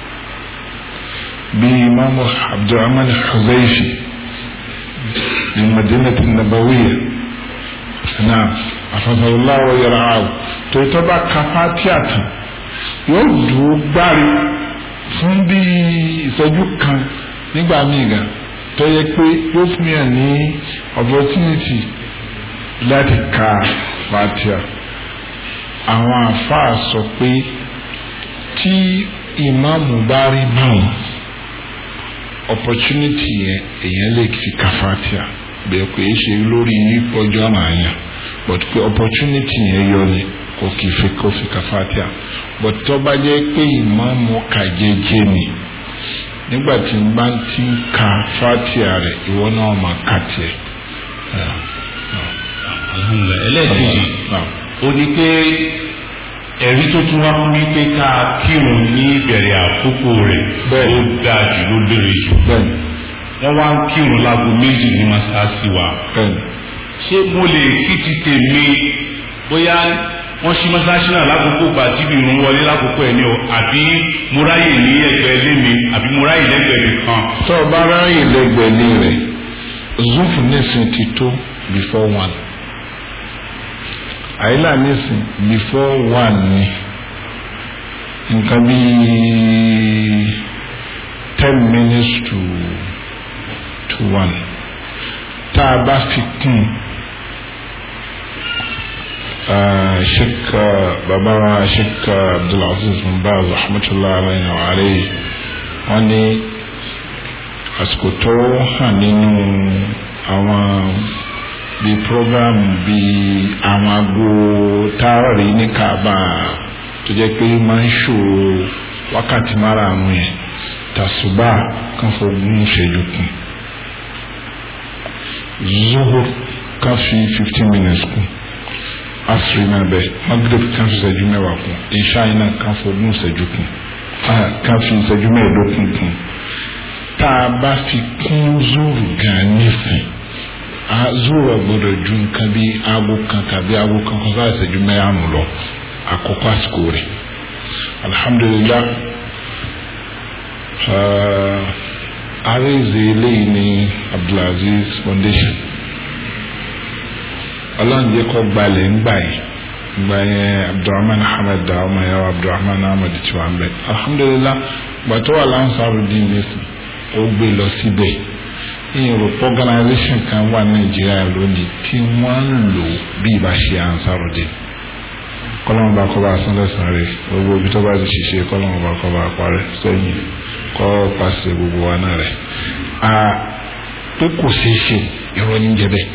bí ìmáàmù abdulrahman huzaifi ní madinati nabawiya náà afasàlá wa yàrá àwò tó tó bá ka fatia tán yóò dúró gbárí fún bí ìṣẹ́jú kan nígbà míì gan tó yẹ pé yóò fún yàn ní opportunity láti ka fatia àwọn àfáà sọ pé tí ìmáàmù bá rí báwọn opportunity yẹn èèyàn lè fi ka fatia bẹ́ẹ̀ pé é ṣe lórí ọjọ́ àmàyàn but pé opportunity yẹn yọ ni kò kì í fi kó fi ka fatia but tó bá jẹ́ pé ìmáàmù kà jẹ́jẹ́ ni nígbà tí n bá ti ń ka fatia rẹ̀ ìwọ náà máa ka tiẹ̀. alhamdulilayi ẹlẹ́ẹ̀kejì ó ní pé ẹ̀rí tó tún wá fún mi pé ká kírun ní ìbẹ̀rẹ̀ àkókò rẹ̀ Bẹ́ẹ̀. ó dáa jù ló lérè jù bẹ́ẹ̀ni wọ́n wá ń kírun láago méjì ní masáàsì wa bẹ́ẹ̀ni ṣé mo lè kí ti tèmi bóyá wọ́n ṣí mọ́sáàsì náà lákòókò gbà tí mi ń wọlé lákòókò ẹ̀ ní o àbí mo ráyè ní ẹgbẹ́ ilé mi àbí mo ráyè lẹ́gbẹ̀ẹ́ mi kan tó o bá ráyè lẹ́gbẹ̀ẹ́ ní rẹ̀ zufu nísìn ti tó before one àyílà nísìn before one ni nǹkan bíi ten minutes to to one tá a bá fi kún uh, sheikh uh, baba wa sheikh uh, abdulaziz bin baz rahmatulah alayhi wa alayhi wọn ní àsìkò tó hàn nínú àwọn bíi program bíi àwọn aago táàrí ní kaaba tó jẹ́ pé máa ń ṣò wákàtí márààrún yẹn tàṣùbà kan fọgbọ́n ṣẹ́jú kù zuhur kan fi fifteen minutes kù asiri náà bẹ magreth kan fi ṣẹ́jú mẹ́wàá kù ìṣáì náà kan fọgbọ́n ṣẹ́jú kù kan fi ṣẹ́jú mẹ́ẹ̀ẹ́dógún kù tá a bá fi kún zuru gan nísìn a zuru ọgbọ́dọ̀ ju nǹkan bí aago kan tàbí aago kan kan sáà ìṣẹ́jú mẹ́rànù lọ àkọ́kọ́ àsìkò rẹ̀ alhamdulillah àrèzè eléyìí ní abdulaziz foundation ọlọ́njẹ́ kọ́ gbalẹ̀ ńgbà yìí gba yẹn abdulrahman ahmed da ọmọ yẹn abdulrahman ahmed tí wàá bẹ alhamdulillah gbàtọ́ wà lánsáró dín nísìn ó gbé lọ síbẹ̀ ìyẹn organization kan wà nàìjíríà lónìí tí wọ́n ń lò bí ìbá ṣe ansáró dín kọ́lọ́mù bá kọ́ bá sán lẹ́sàn rẹ̀ gbogbo ibi tó bá ti ṣiṣẹ́ kọ́lọ́mù bá kọ́ bá parẹ́ sẹ́yìn kọ́ pàṣẹ gbogbo wa náà rẹ̀ a pé kò ṣeé ṣe irọ́ ní jẹ́ bẹ́ẹ̀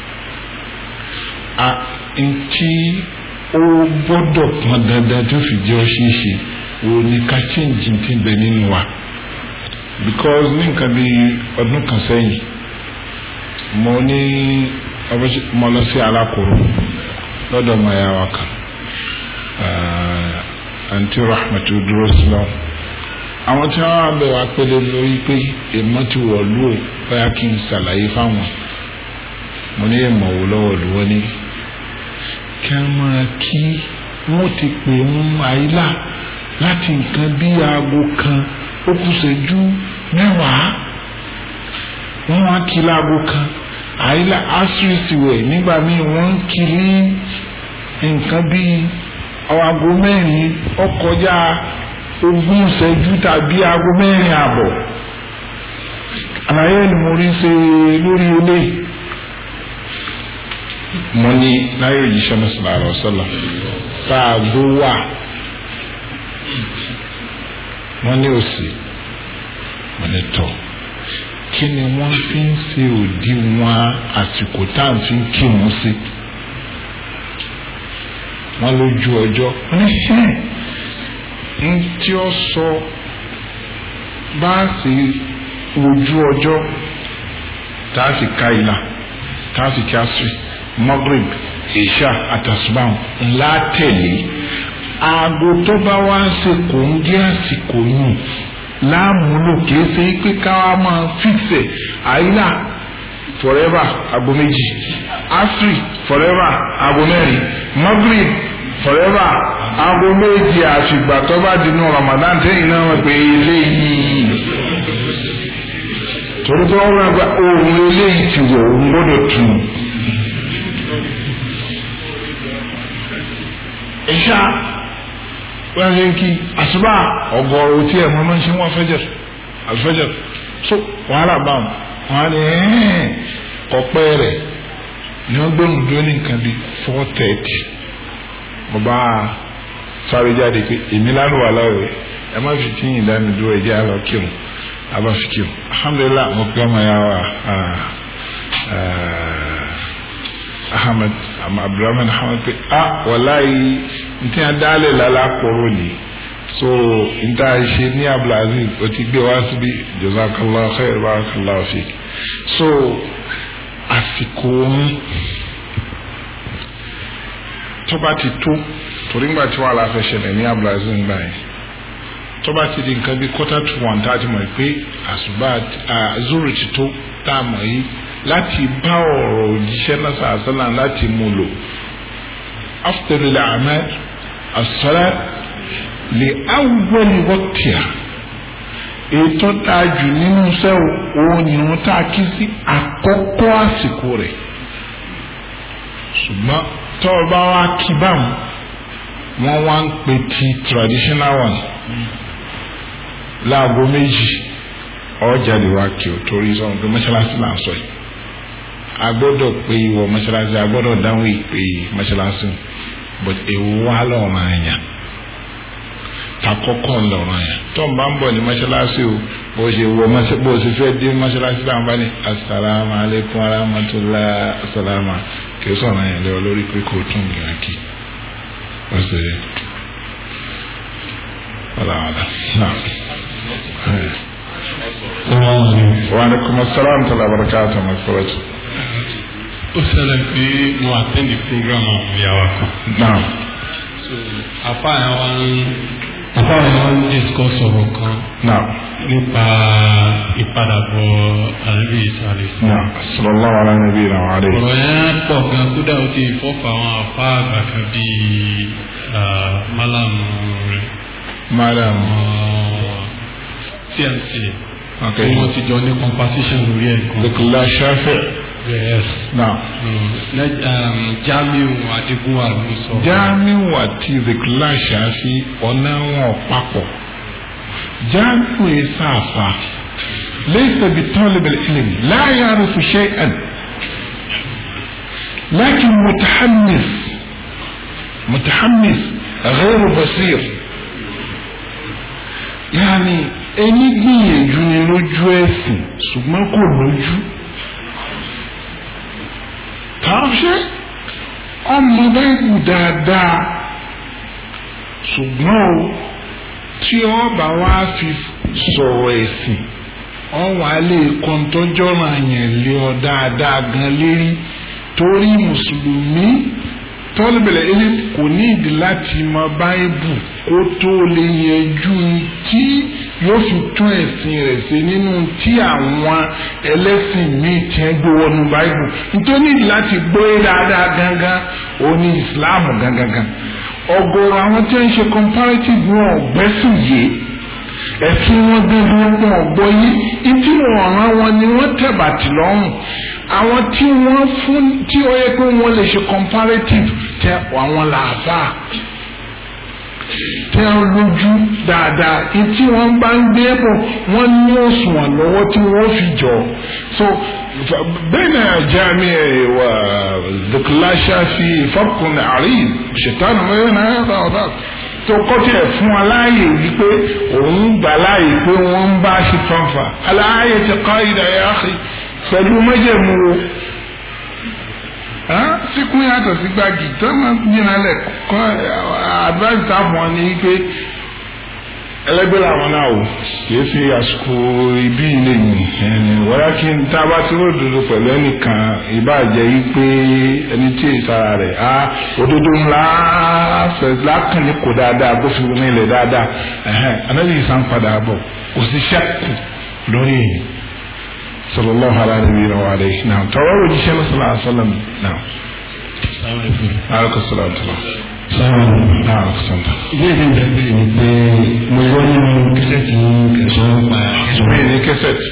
a ntí ó gbọ́dọ̀ pọn dandan tó fi jẹ́ ọ ṣeé ṣe wo ni ká change ti bẹ nínú wa because ní nǹkan bí ọdún kan sẹ́yìn mo ní mo lọ sí alákòrò lọ́dọ̀ ọmọ ẹ̀yà wa kan àǹtí rahmatu dúró sí lọ àwọn tí wọn wá bẹ wá pélé lórí pé èèmọ̀ ti wọ̀ lù ó báyà kí n ṣàlàyé fáwọn mo ní èèmọ̀ wò lọ́wọ́ lù wọ́n ní kí wọ́n máa kí wọ́n ti pè ń àyílà láti nǹkan bí aago kan ó kù ṣẹ́jú mẹ́wàá wọ́n wá kí láago kan àyílà asiri sì wẹ̀ nígbà míì wọ́n ń kí ní nǹkan bíi aago mẹ́rin ọkọjá ogún ìṣẹ́jú tàbí aago mẹ́rin àbọ̀ àlàyé ni mo rí ṣe lórí ilé mo ní láyé òjíṣẹ́ náà sọ̀rọ̀ àrọ̀ sọ́lá fàágbó wà wọ́n ní òsì wọ́n ní tọ̀ kí ni wọ́n fi ń ṣe òdiwọ̀n àsìkò tá à ń fi kírun sí wọ́n lójú ọjọ́ wọ́n ní ṣe ń tí ó sọ bá a sì ojú ọjọ́ tá a sì ka ìlà tá a sì kí a sì Maghrib ìṣá àtàsùbáwọn ńlá tẹ̀lé aago tó bá wá ń ṣe kò ń gé àsìkò yìí láàmúlò kìí ṣe pé káwa máa fíṣẹ̀ àyílà forever aago méjì asri forever aago mẹ́rin Maghrib forever aago méjì àfìgbà tó bá dinú Ramadan tẹ́yìn náà wọ́n pé eléyìí torí tó wọ́n gba ohun eléyìí ti wọ̀ ohun gbọ́dọ̀ tù ú. ìṣá wọ́n ṣe ń kí àṣùbà ọgọ́rùn tí ẹ̀ mọ́ máa ń ṣe wọ́n fẹ́jẹ̀ àfẹ́jẹ̀ so wàhálà bá wọn wọn á ní ọ̀pẹ́ rẹ̀ ni wọ́n gbé òun dúró ní nǹkan bíi four thirty mo bá sáré jáde pé èmi lálùwà láwẹ̀ ẹ má fi tí yìí dání dúró ẹ̀jẹ̀ àlọ́ kírun àbá fi kírun alhamdulilah mo kí ọmọ ya wa ahmed abdulrahman ahmed pé ah wàláyé ntí a dálẹ̀ lálá kóró ni so nta ṣe ní abdulaziz o ti gbé wá síbi jazakallah khair barakallah fik so àsìkò ohun tó bá ti tó torí ńgbà tí wàhálà fẹ́ ṣẹlẹ̀ ní abdulaziz ńgbà yẹn tó bá ti di nǹkan bí quarter to one tá a ti mọ̀ pé àṣùbà zoro ti tó tá a mọ̀ yìí láti bá ọ̀rọ̀ òjíṣẹ́ náà sàásánà láti mú lò afdalul a'mal as-salat li awwali waqtiha ètò dájú nínú sẹ́wọ̀ òun ni wọ́n tá a kí sí àkọ́kọ́ àsìkò rẹ̀ ṣùgbọ́n tó o bá wá kí báwọn wọ́n wá ń pè ti traditional one láago méjì ọjà lè wá kí o torí sọ̀rọ̀ pé mọ́ṣáláṣí là ń sọ yìí a gbọ́dọ̀ pé ìwọ mọ́ṣáláṣí a gbọ́dọ̀ dáhùn ìpè mọ́ṣáláṣí but èwo wá lọ́rùn àyàn takọ́kọ́ lọ́rùn àyàn tó ń bá ń bọ̀ ní mọ́ṣáláṣí o bó ṣe wọ bó ṣe fẹ́ dé mọ́ṣáláṣí láwọn bá ní asalaamu aleykum arahmatulah asalaamu kì í sọ̀rọ̀ àyàn lẹ́wọ̀ lórí pé kò tún gbìyànjú kí wọ́n ṣe wàlàwàlà náà. wa aleykum asalaam tala barakatu makuratu. ó ṣẹlẹ̀ pé mo attend the program àwọn ìyàwó kan. náà. so afa yẹn wá ń afa yẹn wá ń discuss ọ̀rọ̀ kan náà. nípa ìpadàbọ̀ àrẹ́bí ìsàlẹ̀ sí. náà sallallahu ala nabiyina wa alayhi. ọ̀rọ̀ yẹn pọ̀ gan kódà ó ti fọ́fà àwọn afa àgbà kan bíi málàmù rẹ̀ madam. tmc ok. wọ́n ti jọ ní competition lórí ẹ̀ kan. dukula shafi. yes. náà. jamiu adigunwa ló sọ. jamiu àti dukula shafi ọ̀nà wọn papọ̀. jamiu yìí sáfà. laysa bi talib al-ilm la ya'rifu shay'an. لكن متحمس متحمس غير بصير yàní ẹni gbìyànjú ni lójú ẹsìn ṣùgbọ́n kò lójú tààṣẹ ọmọ báyìí dáadáa ṣùgbọ́n o tí ọba wa fi sọ̀rọ̀ ẹ̀sìn ọwọ́ alẹ́ kọ́ńtọ́jọ́rọ̀ àyàn lé ọ dáadáa gan lérí torí mùsùlùmí tọ́lùbẹ̀lẹ̀ ilé kò ní ìdí láti mọ báíbù kó tó lè yanjú tí yóò fi tún ẹ̀sìn rẹ̀ ṣe nínú tí àwọn ẹlẹ́sìn míì ti ń gbé wọnú báíbù nítorí ìdí láti gbóyè dáadáa gangan ó ní ìsìláàmù gangan ọ̀gọ̀rọ̀ àwọn tí wọ́n ń ṣe comparative wọn ọ̀gbẹ́sìn yìí ẹ̀sìn wọn gangan wọn ọ̀gbọ́ yìí ìdí wọn ọ̀ràn wọn ni wọ́n tẹ̀bàtì lọ́rùn àwọn tí wọ́n fún tí ó yẹ pé wọ́n lè ṣe comparative tẹ àwọn làbá tẹ lójú dáadáa tí wọ́n bá ń gbé bọ̀ wọ́n ní òṣùwọ̀n lọ́wọ́ tí wọ́n fi jọ so بين جامع وذكلاشا في فرق عريض شيطان ما بين هذا وذاك tó kọ́tí ẹ̀ fún aláàyè wípé òun gbà láàyè pé wọ́n ń bá ṣe fanfa aláàyè ti kọ́ ìdá yà á pẹ̀lú májẹ̀mú o síkún yàtọ̀ sí gbági tó máa ń gbìyànjú alẹ̀ kọ́ advice táwọn wọn ni pé ẹlẹgbẹ́ làwọn náà o kìí ṣe àsìkò ibi ilé yìí ẹni wọ́n kí n tá a bá ti ròdòdó pẹ̀lú ẹnìkan ìbàjẹ́ yìí pé ẹni tí èyí sára rẹ̀ á òdodo ńlá lákàn ní kò dáadáa bó fi ní ilẹ̀ dáadáa anábì yìí sàn padà bọ̀ kò sí ṣẹ́kù lórí èyí sallallahu alaihi wa alihi náà tọwọ́ rò jíṣẹ́ náà sallallahu alaihi wa sallam náà. alaikum salaam náà sọ̀tà. ìbéèrè ìgbà bẹ́ẹ̀ ni pé mo gbọ́ nínú kẹsẹ̀tì kẹsàn-án pa mi ní kẹsẹ̀tì.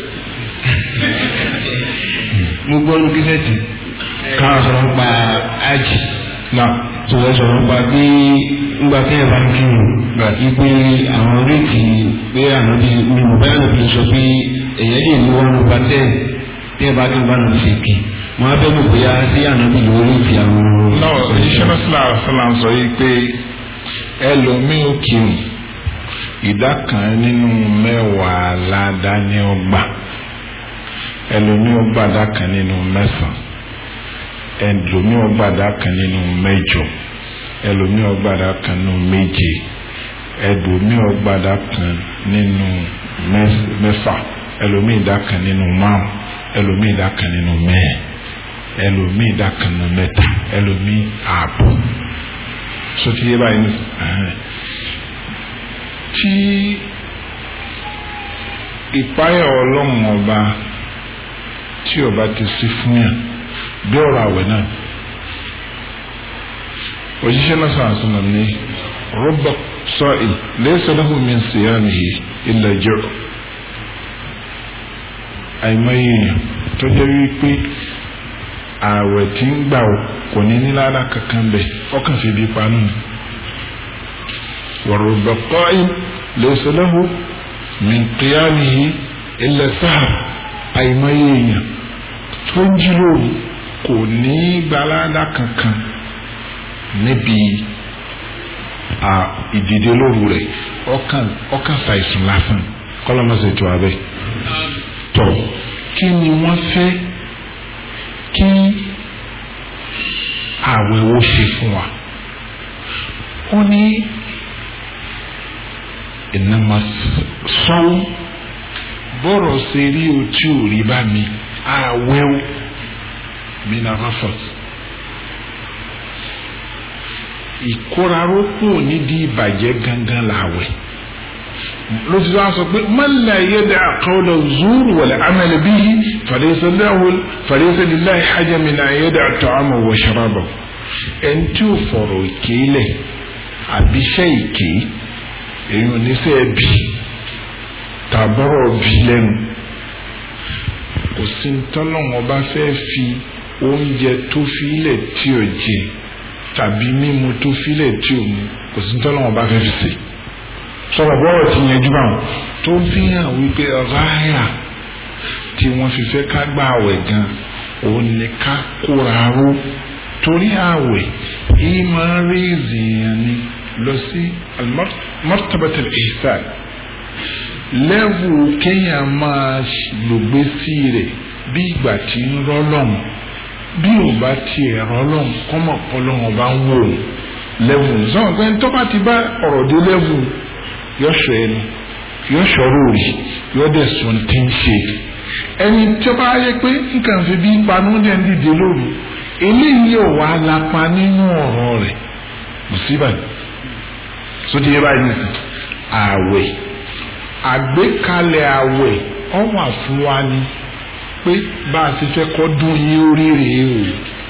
mo gbọ́ nínú kẹsẹ̀tì káwọn sọ̀rọ̀ pa ájì náà tó wọ́n sọ̀rọ̀ pa bí ńgbà tẹ́ ẹ̀ bá ń kírun wípé àwọn oríkì pé àná bí mi ò báyà lóbi sọ pé èyàn lè ní wọn nípa tẹ́ tẹ́ ẹ bá kí n bá nà ṣe kì mo á bẹ́ẹ̀ mọ̀ bóyá sí àná bí lórí fi àwọn. náà òjíṣẹ́ náà sílá sílá ń sọ yìí pé ẹlòmíì ò kírun ìdá kan nínú mẹ́wàá ládàá ní ọgbà ẹlòmíì ò gbàdá kan nínú mẹ́sàn-án ẹlòmíì ò gbàdá kan nínú mẹ́jọ ẹlòmíì ò gbàdá kan nínú méje ẹlòmíì ò gbàdá kan nínú mẹ́fà ẹlòmíì ìdá kan nínú márùn ẹlòmíì ìdá kan nínú mẹ́ẹ̀ ẹlòmíì ìdá kan nínú mẹ́ta ẹlòmíì ààbọ̀ sotí yé báyìí ní tí ìpáyà ọlọ́run ọba tí ọba ti sí fún yàn bí ọ̀rọ̀ àwẹ̀ náà òjíṣẹ́ náà sọ àṣìnà ní rọ́bà sọ́ọ̀ì laysa lahu min siyamihi illa ju' àìmọye èèyàn tó jẹ́ wípé ààwẹ̀ tí ń gbà ó kò ní ní lára kankan bẹ̀ ọkàn fi bí panu ni wọ̀rọ̀bà qa'im laysa lahu min qiyamihi illa sahar àìmọye èèyàn tó ń jí lóru kò ní gbalada kankan níbi ìdìde lóru rẹ̀ ọkàn ọkàn ṣàìsùn lásán kọ́lọ́mọ́sẹ̀ tó abẹ́ tọ̀ kí ni wọ́n fẹ́ kí àwẹ̀ wo ṣe fún wa ó ní ìnáma sọ́wọ́ bọ́rọ̀ ṣe rí o tí ò rí bá mi àwẹ̀ o mina rafat ìkóraró kúrò nídìí ìbàjẹ́ gangan làwẹ̀ ló ti wá sọ pé man la yada qawla zuru wal amal bihi falaysa lahu falaysa lillahi haja min an yada ta'ama wa sharaba ẹni tí ó fọ̀rọ̀ ìké lẹ̀ àbíṣẹ́ ìké èyí oníṣẹ́ bí tàbọ̀rọ̀ bí lẹ́nu kò sí tọ́lọ́wọ́n bá fẹ́ fi oúnjẹ tó filẹ̀ tí ò jẹ tàbí mímu tó filẹ̀ tí ò mu kò sí tọ́lọ́wọ́n bá fẹ́ fi sè sọ̀rọ̀ bọ́rọ̀ ti yanjú báwọn tó fi hàn wípé ráyà tí wọ́n fi fẹ́ ká gba àwẹ̀ gan òun ni ká kóra ró torí àwẹ̀ yìí máa ń rí ìzìyàn ni lọ sí martabatul ihsan lẹ́wù kéèyàn máa lògbé sí rẹ̀ bí ìgbà tí ń rọ́lọ́mù bí ò bá tiẹ̀ rọ́lọ́mù kọ́mọ̀ pọ́lọ́mù bá ń wò lẹ́wù sọ̀rọ̀ pé tó bá ti bá ọ̀rọ̀ dé lẹ́wù yọ sọ ẹnu yọ sọ̀rọ̀ òrì yọ dẹ̀ sùn tí ń ṣe ẹni tó bá yẹ pé nǹkan fi bí panú dẹ̀ ń dìde lóru eléyìí ò wá lápá nínú ọ̀rọ̀ rẹ̀ mùsíbà sódì yẹ báyìí nìsín ààwẹ̀ àgbékalẹ̀ ààwẹ̀ ọ̀wà fún wa ni pé bá a ti fẹ́ kọ́ dún yín orí rèé o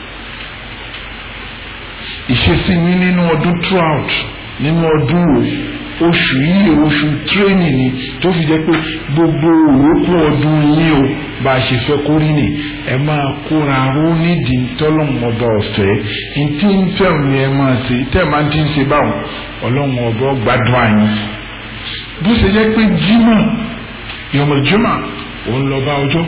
ìṣesí mi nínú ọdún throughout nínú ọdún o oṣù yìí oṣù tírénì ni tó fi jẹ́ pé gbogbo òwòkú ọdún yín o bá a ṣe fẹ́ kó rí ni ẹ máa kóra ró nídìí tọ́lọ́run ọba ọ̀fẹ́ ntí ń fẹ́ ni ẹ máa ṣe tẹ́ ẹ máa ti ń ṣe báwọn ọlọ́run ọba gbádùn àyìn bó ṣe jẹ́ pé jimá yọmọjúmọ́ òun lọ bá ọjọ́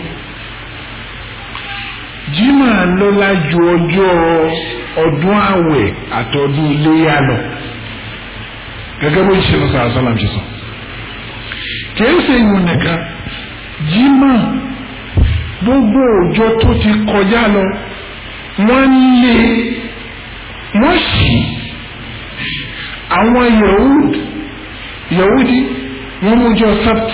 jimá lọ́lá ju ọjọ́ ọdún àwẹ̀ àtọdún iléyà lọ gẹ́gẹ́ bó ṣe lọ sọ àṣàlám ṣe sọ kìí ṣe ìwọ̀n nìkan jimá gbogbo ọjọ́ tó ti kọjá lọ wọ́n lé wọ́n sì àwọn yahud yahudi wọ́n mú jọ sabt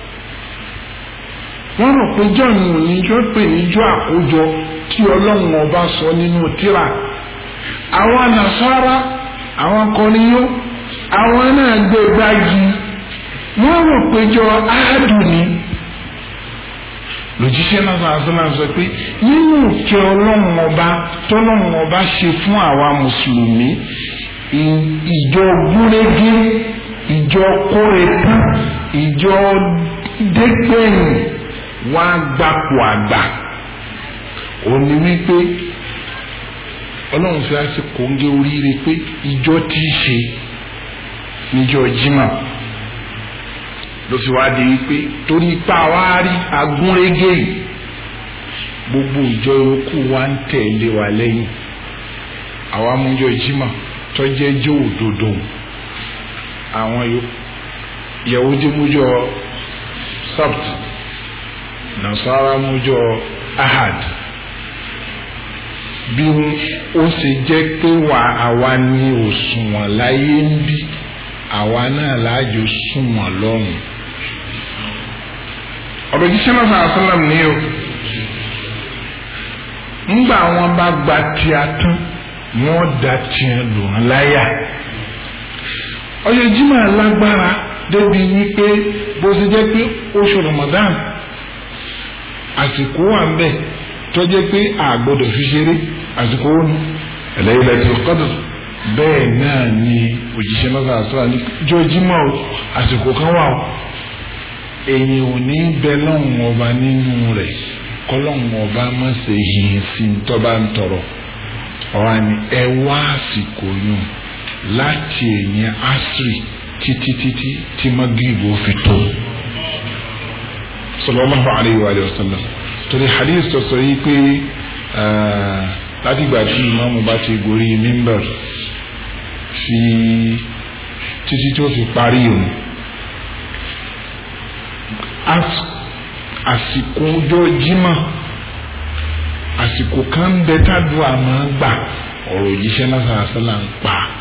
wọ́n rò pé john oníjọ́ pè níjọ́ àkójọ tí ọlọ́run ọba sọ nínú tírà àwọn nasara àwọn kọ́niyó àwọn náà gbé gbági wọ́n rò pé jọ áàdù ni lòjíṣẹ́ náà sọ àṣọlá sọ pé nínú ìkẹ́ ọlọ́run ọba tọ́lọ́run ọba ṣe fún àwa mùsùlùmí ìjọ gúrégé ìjọ kórètán ìjọ dẹ́gbẹ̀yìn wá gbapò àgbà òní wípé ọlọ́run fi á sí kòńgé oríire pé ìjọ tí í ṣe níjọ jimá ló fi wá di wípé torí ipá wa rí agúnrégé yìí gbogbo ìjọ yòókù wa ń tẹ̀lé wa lẹ́yìn àwa mújọ jimá tọ́jẹ́ jẹ́ òdodo àwọn yahudi mújọ sabt nasara mújọ ahad bí ó ṣe jẹ́ pé wà àwa ní òṣùwọ̀n láyé ń bí àwa náà láàjò súnwọ̀n lọ́rùn ọ̀rọ̀ jíṣẹ́ náà sàn àṣàlám ní o ńgbà wọn bá gba tíá tán wọn da tiẹ̀ lù wọn láyà ọjọ́ jimá lágbára débi wípé bó ṣe jẹ́ pé oṣù Ramadan àsìkò wà ń bẹ̀ tọ́jẹ́ pé àgbọ̀dọ̀ fi ṣeré àsìkò ó ní Laylatul Qadr bẹ́ẹ̀ náà ni òjíṣẹ́ náà sàásùrà ní jọjímọ̀ àsìkò kan wà ó èyí ò ní bẹ lọ́hùn ọba nínú rẹ̀ kọ́lọ́hùn ọba má ṣe yìnyín sí tọ́ba ń tọrọ ọ̀hán ni ẹ wá àsìkò yùn láti ẹ̀yìn asiri títí títí tí magribo fi tó sallallahu alayhi wa sallam torí hadith tó sọ yìí pé látìgbà tí ìmáàmù bá ti gorí mímbà fi títí tó fi parí òun àsìkò ọjọ́ jímọ̀ àsìkò kan ń bẹ tádùá máa gbà ọ̀rọ̀ òjíṣẹ́ náà sàrásálà ń pa